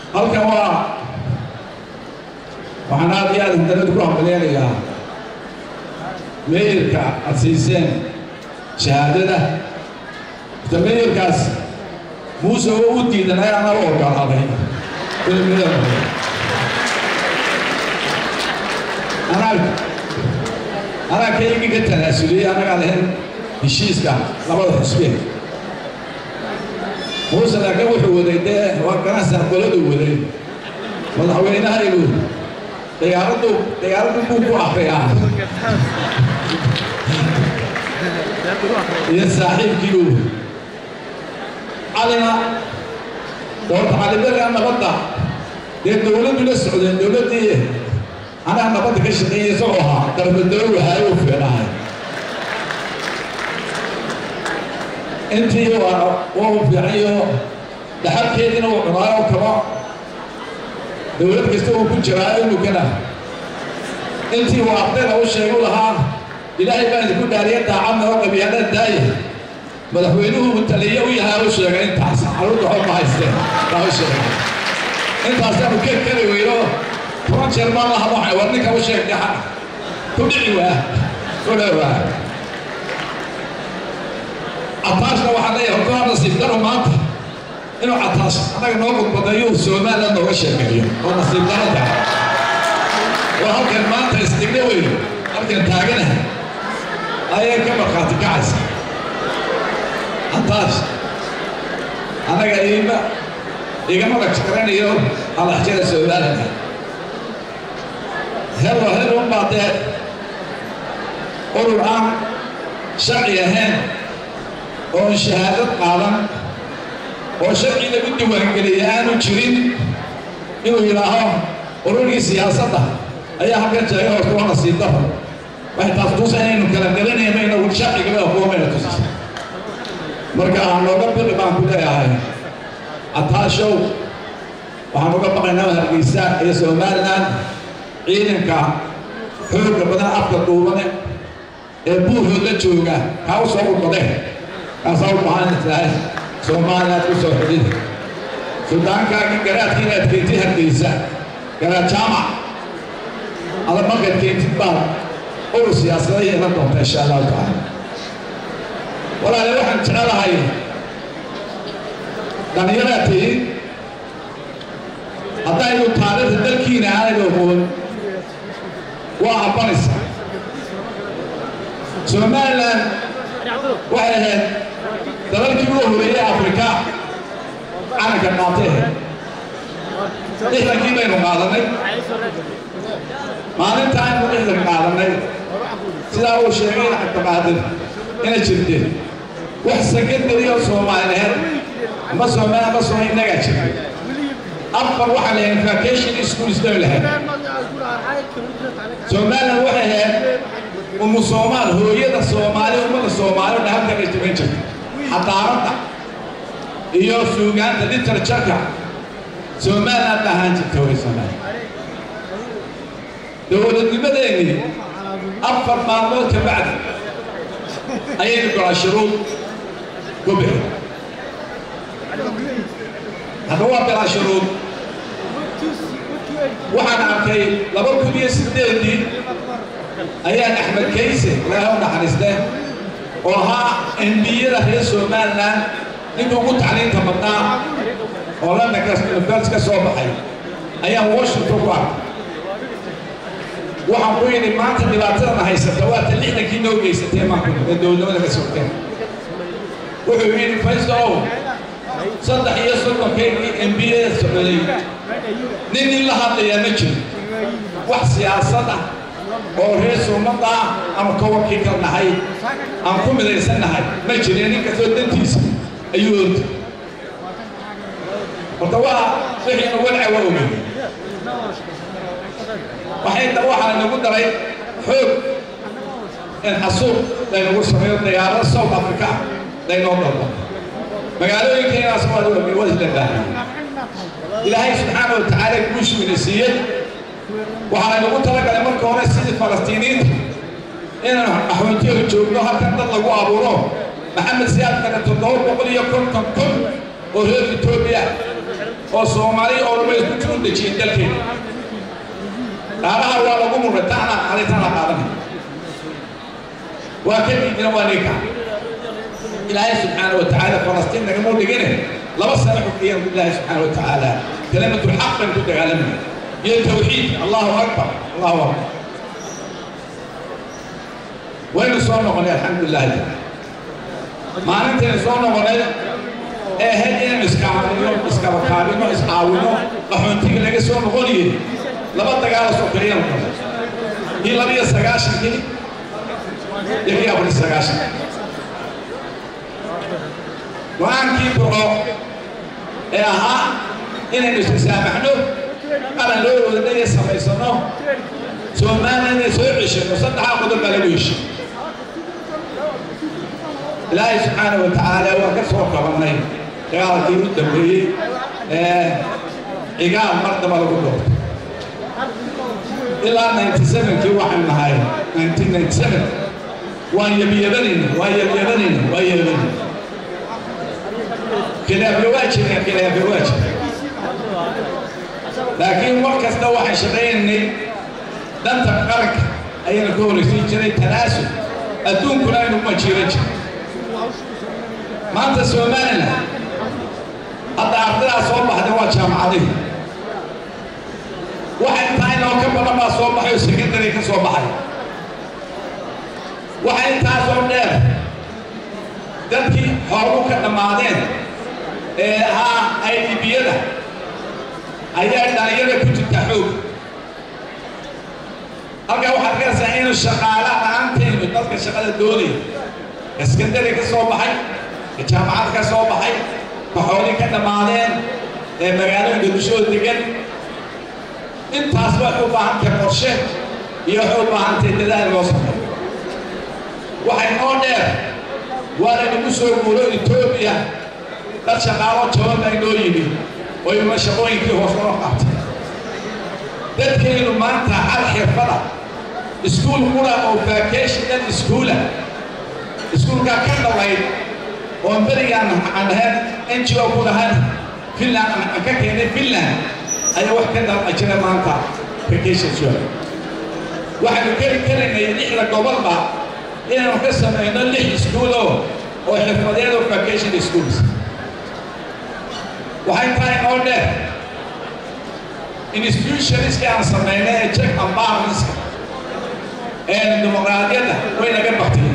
halkan waa waxaan aad iyo aad dalada ku hambaleynayaa meeyarka aad siiseen shahaadada ita meeyarkaas muuse oo u diidanay ana u ogolaaday inuu meeyar noqdo anaa anaa kaygii ka tanaasuliyey annagaa lahayn heshiiska labada xusbeen muuse laakiin wuxuu waday dee waa ganacsiga qoladuu waday madaxweynaha inuu dagaaladu dagaaladu buu ku akriyaa iyo saaxiibkiiu calina doorta caliberiga nabadda dee dowladdu la socdeen dowladdii anaa nabadda ka shaqeeyay isagoo ahaa darbadoow wahaay u fiicnahay intii waa waa u fiicayo dhaxalkeediina uu cunaayo kaba dowlad kasta uu ku jiraa imikana intii uu ardayda u sheegu lahaa ilaahay baan idinku dhaariya daacadna oo qabiyaana daaya madaxweynuhu uu taliye u yahay u sheegay intaas caruurta xog ma haysteen baa u sheegay intaasaanu ka kari weyno toban jeer baan laha waxay war ninka u sheeg dhaxa ku dhici waa ku dhowaa cataashna waxaa leeyahay horta nasiib daro maanta inuu cataash annaga noo gudbadayo somaliland nooga sheekeeyo oo nasiib daro tahay oo halkan maanta istigna weyn halkan taaganahay ayay ka markhaati kacaysa cataash annaga iima igama rajkaranayo halaxjada somaliland helo helo unbaa dee urur aan sharci ahayn oon shahaadad qaadan oo sharci lagu diiwaangeliyay aanu jirin inuu yidhaaho ururkii siyaasadda ayaa halkan jeega horta waa nasiib daro waxay taas tusa inaynu kala garanayno inagu sharcigaba aqoomayna tusisa marka aan nooga biqi baan ku leeyahay cataashow waxaan uga baqaynaa hargeysa iyo somaliland ciidanka xoogga badan afka duubane ee buurhood la jooga kaa u soo udbadeen kaasaa u baahan tahay soomaaliyaad ku soo xidhida suldaankaagii garaadkii inaad keentid hargeysa garaad jaamac ada markaad keentid baad urur siyaasada yeelan doonta insha allahu tacaala walaale waxaan jecelahay dhallinyaraad tihiin haddaynu taariikhda dalkiina aanaynu oqoon waa abbanaysa somaliland waxay ahayd dalalkii ugu horeeyey afrika calanka qaatay ahayd lixdankii baynu qaadanay maalinta aynu lixdan qaadanay sidaa uu sheegay cabdiqaadir ina jirteen wax secondary oo soomaaliyeed ama soomaali ama soo innagaa jirtay afar waxaa la yidhaha vacation schools bay lahayd somaliland waxay ahayd umu soomaal hooyada soomaali ummada soomaali oo dhahalkan ay tugan jirtay xadaaradda iyo suugaanta literatureka somaliland ba ahaan jirta way soomaali dowladnimadeennii afar maalmood ka bacdi ayaynu gola shuruud ku bixi hadda waa bilaa shuruud waxaan arkay laba kun iyo sideedii ayaan axmed kayse ilaahay u naxariiste oo ahaa embiyada reer somaliland ninka ugu tacliinta badnaa oo london university ka soo baxay ayaan washington ku arkay waxaan ku yidhi maanta dhibaatadana haysata waata lixdankii noo geysatee maanku ee dowladnimada ka sogteen wuxuu yidhi faysow saddex iyo sodonkaygii embiyada socday nin in la hadlayaa ma jiro wax siyaasad ah oo reer suumada ah ama kowankii kal nahay aan ku midaysan nahay ma jirin nin kastoo dantiisa ayuu orta horta waa wixiina walca waa ogey waxay waxaa nagu daray xoog in xasuuq laynagu sameeyo dagaalada south africa laynoo dalbo magaalooyinkeenaas waa ogey waa isla baahan ilaahay subxaana wa tacaala guushu ina siiyey waxaa laynagu talagalay marka hore sidii falastiiniinta inaan axoontiyaga joogno halkan dad lagu abuuro maxamed siyaad kale toddoba boqol iyo konton kun oo reer etoobiya oo soomaali oo dhanba isku jiru dejiyeen dalkeena dhaaraha waa lagu muray taana qaaday taana qaadanay waa ka diidina waa ninka ilaahay subxaana wa tacaala falastiin nagama dhigine laba sano xukiyeen ilaahay subxaana wa tacaala kalimatu lxaq baynu ku dagaalamaya iyo tawxiid allahu akbar allahu akbar waynu soo noqonay alxamdulilahi taala maalintaynu soo noqonay ee ahayd inaynu iskaamino iskabakaabino iscaawino qaxoontiga laga soo noqonayay laba dagaalo soo kaliyanu noqonay kii laba iyo sagaashankii iyo kii afar iyo sagaashankii go-aankii burco ee ahaa inaynu istisaamaxno qaran loo wadadhaya samaysano soomaalina inay soo ceshano saddexaa qodob baa lagu heshay ilaahay subxaana wa tacaala waa ka soo kabannay dagaalkii u dambeeyey ee cigaal mar daba lagu doortay ilaa ninety sevenkii waxaan nahay nineteen ninety seven waan yabyabanayna waan yabyabanayna waan yabyabanayna khilaafyo waa jireen khilaafyo waa jireen laakiin war kasta waxaan shaqaynaynay danta qaranka ayayna ka horaysiin jiray tanaasul adduunkuna aynu uma jiiran jiray maanta somalilan hadda ardadaa soo baxday waa jaamacadihi waxa intaa inoo ka badan baa soo baxay oo secondary ka soo baxay waxa intaasoo dheer dadkii horu ka dhammaadeen ee ahaa idbiyada ayaa dhalinyada ku jirta xoog halkaa waxaad arkaysaa inuu shaqaala la-aanteenu dadka shaqada doonaya iskandari ka soo baxay jaamacad ka soo baxay kaxooli ka dhammaadeen ee magaalooyinka dushooda degan intaas waxay u baahan tahay qorshe iyo waxay u baahan tahay dadaal loo sameeyo waxay noo dheer waa laynagu soo guuro etoobiya dad shaqaalo jaban baa inoo yimi oo ima shaqooyinkii hoos loo qaatay dadkaynu maanta hal xirfada iskuul qura oo vacational iskuula iskuulkaa ka dhawayd oo berigaan aan ahayn n g o ku lahayn finland aan ka keenay finland ayaa wax ka daba jira maanta vacation show waxaanu keli karaynay lixda gobolba inaanu ka samayno lix iskuulo oo xirfadeed oo vacation schools waxay tahay oo dheer institutionska aan samaynay ee check and balanska ee dimuqraadiyadda way naga baktiyeen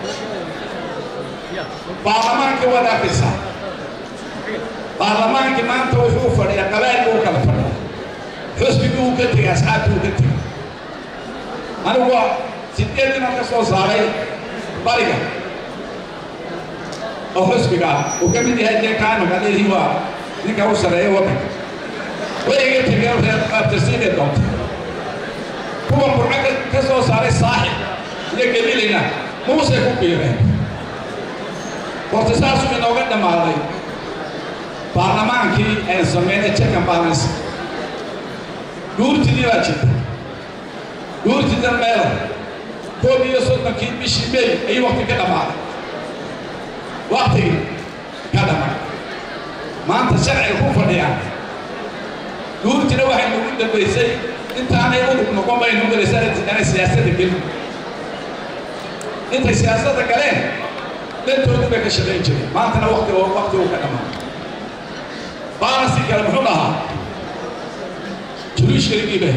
baarlamaanka waad arkaysaa baarlamaankii maanta wuxuu fadhiyaa qabailka uu kala fadhiya xusbigii uu ka tegay asxaabtii uu ka tegay anigu waa sideed inaan ka soo saaray bariga oo xusbiga ah uu ka mid yahay dee kaanaka leedii waa ninka u sareeya waddanka way iga tegeen reer qaabtasiinay doonta kuwa burco ka soo saaray saaxib iyo gabilina muusay ku biireen horta saasuu inooga dhammaaday baarlamaankii aan sameynay check and balance guurtidii baa jirta guurtidan meela koob iyo soddonkii bishii may ayuu wakti ka dhammaaday waktigii ka dhammaaday maanta sharciga ku fadhiyaan guurtina waxay nagu dambaysay intaanay udug noqon bay nagu galaysaa inay siyaasadda gelin intay siyaasadda galeen dantoodu bay ka shaqayn jireen maantana wakti wakti uu ka dhammaaday balansi kale muxuu dhahaa juluushkaligii bay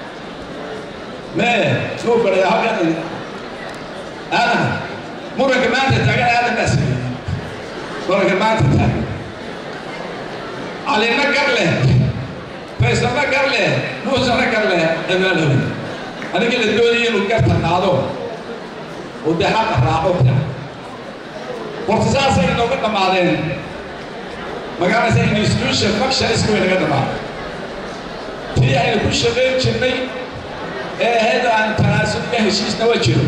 mee suu fadhiya halkan aadan muranka maanta taagan aadan baa sameeyey muranka maanta taagan calina gar leh faysana gar leh muusana gar leh cimaalowi aniga la doonaya inuu garta qaado uu dee xaqa raaco ta horta saasay inooga dhammaadeen magaalasa institution functionisku way naga dhamaaday tii aynu ku shaqayn jirnay ee ahayd aan tanaasul iyo heshiisna waa jiro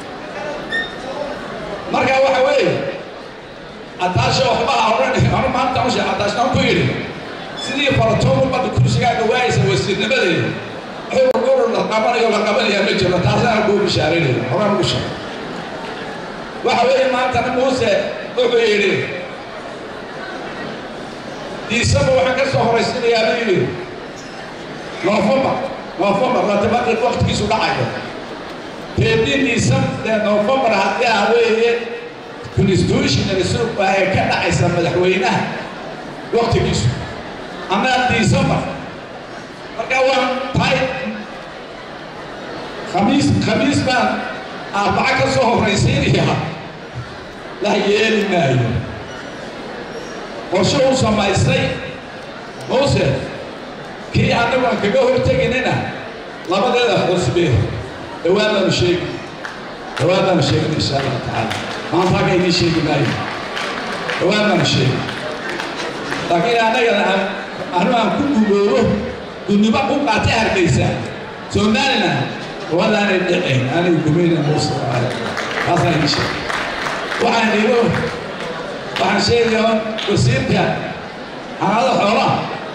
marka waxa weeye ataasha waxba ha odhan anu maanta ushe ataashna ku yidhi sidii faratoon badda kursigaaga waayaysa wasiirnimadeeda xurur urur la qabanayo la qabanayaa ma jiro taasana kuu bishaarinaya horaan ugu sheeg waxa weeye maantana muuse wuxuu yidhi diisamba waxaan ka soo horaysinayaa buu yidhi noofembar noofembar latabaqi waqtigiisu dhacayo teedii diisam dee noofembar haddii ah weeye constitutional suuqa ee ka dhacaysa madaxweynaha waqtigiisu anaa diisambar marka waa tahay khamiis khamiis baan arbaco ka soo horraysiinayaa la yeeli maayo qorshe uu samaystay muuse kii annagu aan kaga horteginina labadeeda xusbe dhowaan baanu sheegi dhowaan baanu sheegin insha allah tacaala maanta halka idiin sheegi maayo dhowaan baanu sheegi laakiin annagana aan anu aan ku guboobo gudnimo ku qaatay hargeysa somaliland wadaanay dhicin aanay gumayna muuse taasaan idiin sheegi waxaan igo waxaan sheegayaa wasiirka xanaada xoolaha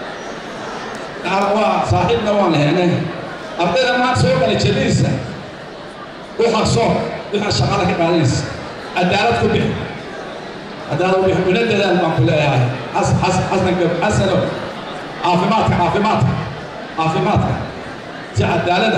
waa saaxiibna waan lehenay ardayda maanta soo gala jadiisa u xaqso waxaa shaqada ka qaadanaysa cadaalad ku bixi cadaalad ku bixi una dadaal baan ku leeyahay xasanka xasano caafimaadka caafimaadka caafimaadka si cadaalada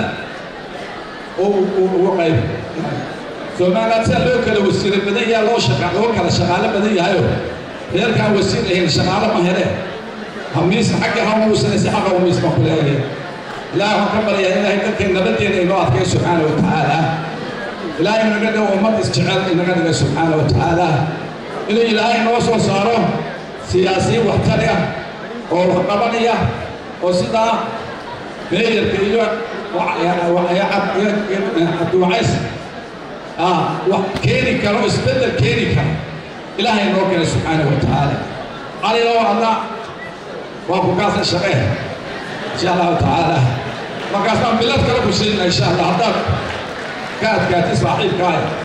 ugu qayb soomaaliland sida loo kala wasiiro badan yaha loo shaqa loo kala shaqaalo badan yahayo reerkaan wasiir lahayn shaqaalo ma hele hamiis xagga ha muusanaysa xaqa hamiis baan ku leeyahay ilaah waxaan ka baryaa ilaahay dadkeen nabadeena inoo adkay subxaana wa tacaala ilaahay inaga dhigo ummad isjecel inaga dhiga subxaana wa tacaala inuu ilaahay noo soo saaro siyaasiyiin waxtari ah oo wax qabanaya oo sidaa meeyarka iyo cabdiwacays wax keeni karo isbeddel keeni karo ilaahay noo keenay subxaana wa tacaala qaliloo alla waa ku kaasa shaqee insha allahu tacaala markaas baan bilad kale ku siinna insha allah haddaad ka adkaatay saaxiibkaayo